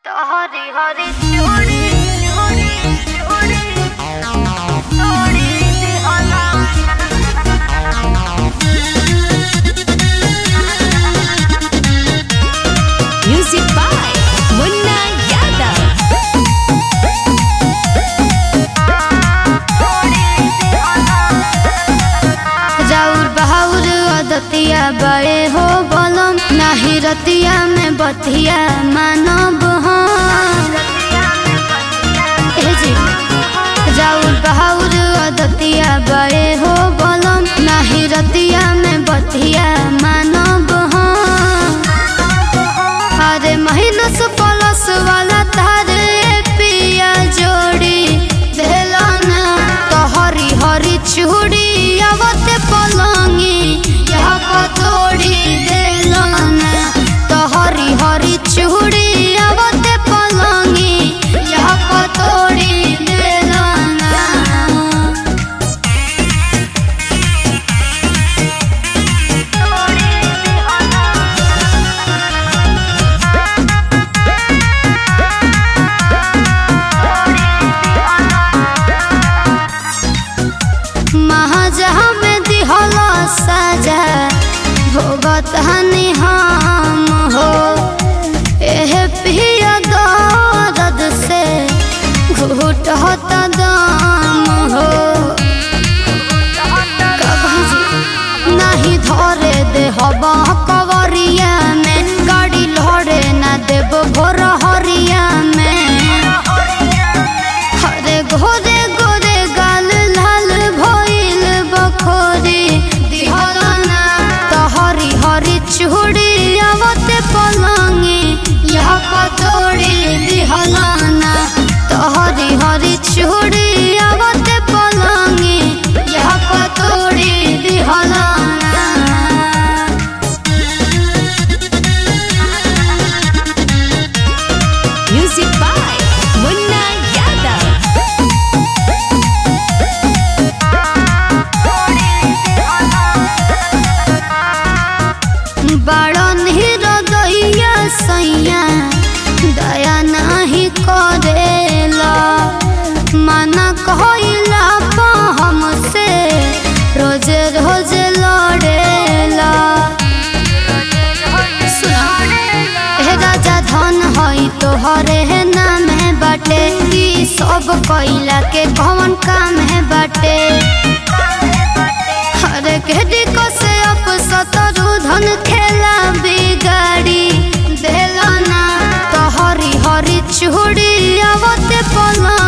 तो हरी हरी चूड़ी चूड़ी चूड़ी चूड़ी दिहला Music by Munna Yadav. राउर बहाउर अदतिया बड़े हो बलम नाही रतिया में बतिया मानब हम ए जी राउर बहाउर अदतिया बड़े हो बलम नाही रतिया में बतिया मानब हम अरे महीना से पलस वाला तारे पिया जोड़ी देलाना तो हरी हरी चूड़ी आवते पलंगी यहाँ पतोड़ी देलाना तो हरी हरी चूड़ी आवते पलंगी यहाँ पतोड़ी देलाना महाजहाँ में दिहला साजा भोगत हनी हम हो एह पिया दर्द से घुट होता दाम हो कभी जी नहीं धरे दे हवा कवरिया में गाड़ी लड़े ना देव भोर हरिया में हरे घोरे गोरे गाल लाल भइल बखोरी दिहलाना तो हरी हरी चूड़ी आवते पलंगी यहाँ पतोड़ी दिहलाना तो हरी हरी चूड़ी आवते पलंगी यहाँ पतोड़ी दिहलाना Music by Munna Yadav. बड़न हृदया सैया दया नहीं करेला मना कहला पा हमसे रोज रोज लड़ेला सुना हे राजा धन हई तोहरे है नाम है बाटे ई सब कैला के कौन काम है बाटे हरे केडी को से अप सतरु धन खेला बिगाड़ी देलाना तो हरी हरी चूड़ी आवते पला